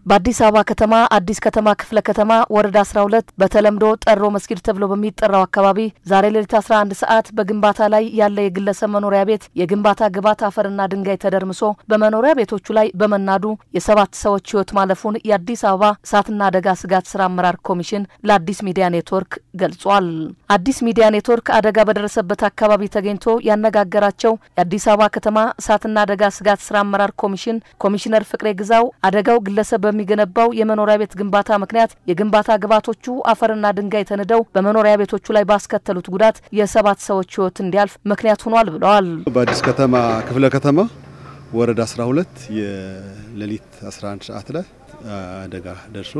በአዲስ አበባ ከተማ አዲስ ከተማ ክፍለ ከተማ ወረዳ 12 በተለምዶ ጠሮ መስጊድ ተብሎ በሚጠራው አካባቢ ዛሬ ሌሊት 11 ሰዓት በግንባታ ላይ ያለ የግለሰብ መኖሪያ ቤት የግንባታ ግብዓት አፈርና ድንጋይ ተደርምሶ በመኖሪያ ቤቶቹ ላይ በመናዱ የሰባት ሰዎች ሕይወት ማለፉን የአዲስ አበባ እሳትና አደጋ ስጋት ስራ አመራር ኮሚሽን ለአዲስ ሚዲያ ኔትወርክ ገልጿል። አዲስ ሚዲያ ኔትወርክ አደጋ በደረሰበት አካባቢ ተገኝቶ ያነጋገራቸው የአዲስ አበባ ከተማ እሳትና አደጋ ስጋት ስራ አመራር ኮሚሽን ኮሚሽነር ፍቅሬ ግዛው አደጋው ግለሰብ በሚገነባው የመኖሪያ ቤት ግንባታ ምክንያት የግንባታ ግብዓቶቹ አፈርና ድንጋይ ተንደው በመኖሪያ ቤቶቹ ላይ ባስከተሉት ጉዳት የሰባት ሰዎች ሕይወት እንዲያልፍ ምክንያት ሆኗል ብለዋል። በአዲስ ከተማ ክፍለ ከተማ ወረዳ 12 የሌሊት 11 ሰዓት ላይ አደጋ ደርሶ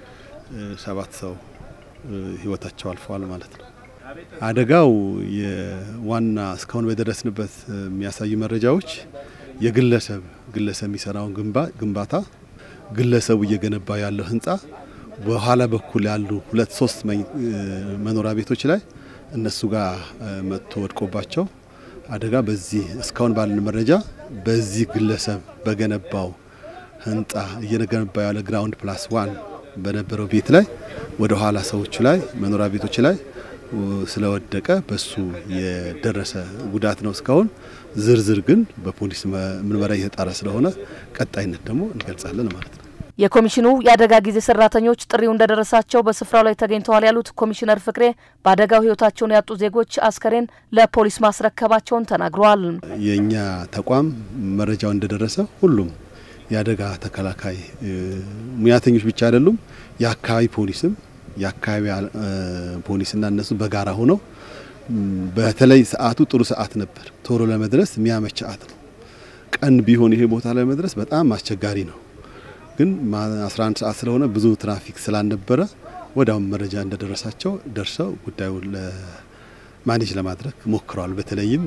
ሰባት ሰው ሕይወታቸው አልፈዋል ማለት ነው። አደጋው የዋና እስካሁን በደረስንበት የሚያሳዩ መረጃዎች የግለሰብ ግለሰብ የሚሰራውን ግንባታ ግለሰቡ እየገነባ ያለው ህንፃ በኋላ በኩል ያሉ ሁለት ሶስት መኖሪያ ቤቶች ላይ እነሱ ጋር መጥቶ ወድቆባቸው አደጋ በዚህ እስካሁን ባለን መረጃ በዚህ ግለሰብ በገነባው ህንፃ እየገነባ ያለ ግራውንድ ፕላስ ዋን በነበረው ቤት ላይ ወደ ኋላ ሰዎቹ ላይ መኖሪያ ቤቶች ላይ ስለወደቀ በሱ የደረሰ ጉዳት ነው። እስካሁን ዝርዝር ግን በፖሊስ ምርመራ እየተጣራ ስለሆነ ቀጣይነት ደግሞ እንገልጻለን ማለት ነው። የኮሚሽኑ የአደጋ ጊዜ ሰራተኞች ጥሪው እንደደረሳቸው በስፍራው ላይ ተገኝተዋል ያሉት ኮሚሽነር ፍቅሬ በአደጋው ህይወታቸውን ያጡ ዜጎች አስከሬን ለፖሊስ ማስረከባቸውን ተናግረዋል። የእኛ ተቋም መረጃው እንደደረሰ ሁሉም የአደጋ ተከላካይ ሙያተኞች ብቻ አይደሉም፣ የአካባቢ ፖሊስም የአካባቢ ፖሊስና እነሱ በጋራ ሆነው በተለይ ሰዓቱ ጥሩ ሰዓት ነበር። ቶሎ ለመድረስ የሚያመች ሰዓት ነው። ቀን ቢሆን ይሄ ቦታ ላይ መድረስ በጣም አስቸጋሪ ነው። ግን 11 ሰዓት ስለሆነ ብዙ ትራፊክ ስላልነበረ ወዲያውም መረጃ እንደደረሳቸው ደርሰው ጉዳዩን ማኔጅ ለማድረግ ሞክረዋል። በተለይም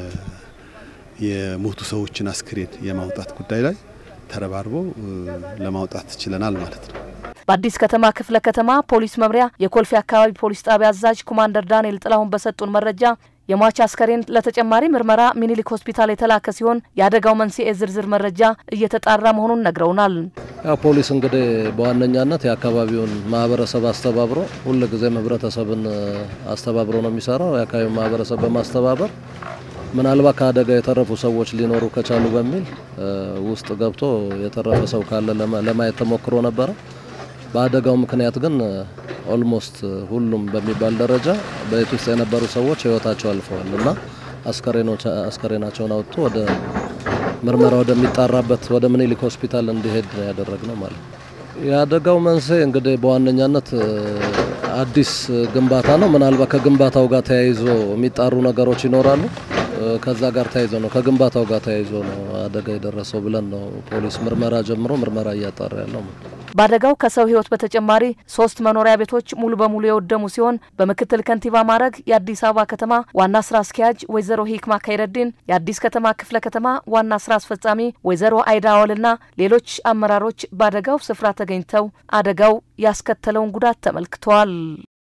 የሞቱ ሰዎችን አስክሬን የማውጣት ጉዳይ ላይ ተረባርበው ለማውጣት ችለናል ማለት ነው። በአዲስ ከተማ ክፍለ ከተማ ፖሊስ መምሪያ የኮልፌ አካባቢ ፖሊስ ጣቢያ አዛዥ ኮማንደር ዳንኤል ጥላሁን በሰጡን መረጃ የሟች አስከሬን ለተጨማሪ ምርመራ ሚኒሊክ ሆስፒታል የተላከ ሲሆን የአደጋው መንስኤ ዝርዝር መረጃ እየተጣራ መሆኑን ነግረውናል። ያው ፖሊስ እንግዲህ በዋነኛነት የአካባቢውን ማህበረሰብ አስተባብሮ ሁልጊዜም ህብረተሰብን አስተባብሮ ነው የሚሰራው። የአካባቢውን ማህበረሰብ በማስተባበር ምናልባት ከአደጋ የተረፉ ሰዎች ሊኖሩ ከቻሉ በሚል ውስጥ ገብቶ የተረፈ ሰው ካለ ለማየት ተሞክሮ ነበረ። በአደጋው ምክንያት ግን ኦልሞስት ሁሉም በሚባል ደረጃ በቤት ውስጥ የነበሩ ሰዎች ህይወታቸው አልፈዋል እና አስከሬናቸውን አውጥቶ ወደ ምርመራ ወደሚጣራበት ወደ ምኒልክ ሆስፒታል እንዲሄድ ነው ያደረግነው ማለት ነው። የአደጋው መንስኤ እንግዲህ በዋነኛነት አዲስ ግንባታ ነው። ምናልባት ከግንባታው ጋር ተያይዞ የሚጣሩ ነገሮች ይኖራሉ። ከዛ ጋር ተያይዞ ነው ከግንባታው ጋር ተያይዞ ነው አደጋ የደረሰው ብለን ነው ፖሊስ ምርመራ ጀምሮ ምርመራ እያጣራ ያለው። በአደጋው ከሰው ህይወት በተጨማሪ ሶስት መኖሪያ ቤቶች ሙሉ በሙሉ የወደሙ ሲሆን በምክትል ከንቲባ ማዕረግ የአዲስ አበባ ከተማ ዋና ስራ አስኪያጅ ወይዘሮ ሂክማ ከይረዲን፣ የአዲስ ከተማ ክፍለ ከተማ ዋና ስራ አስፈጻሚ ወይዘሮ አይዳ አወልና ሌሎች አመራሮች በአደጋው ስፍራ ተገኝተው አደጋው ያስከተለውን ጉዳት ተመልክተዋል።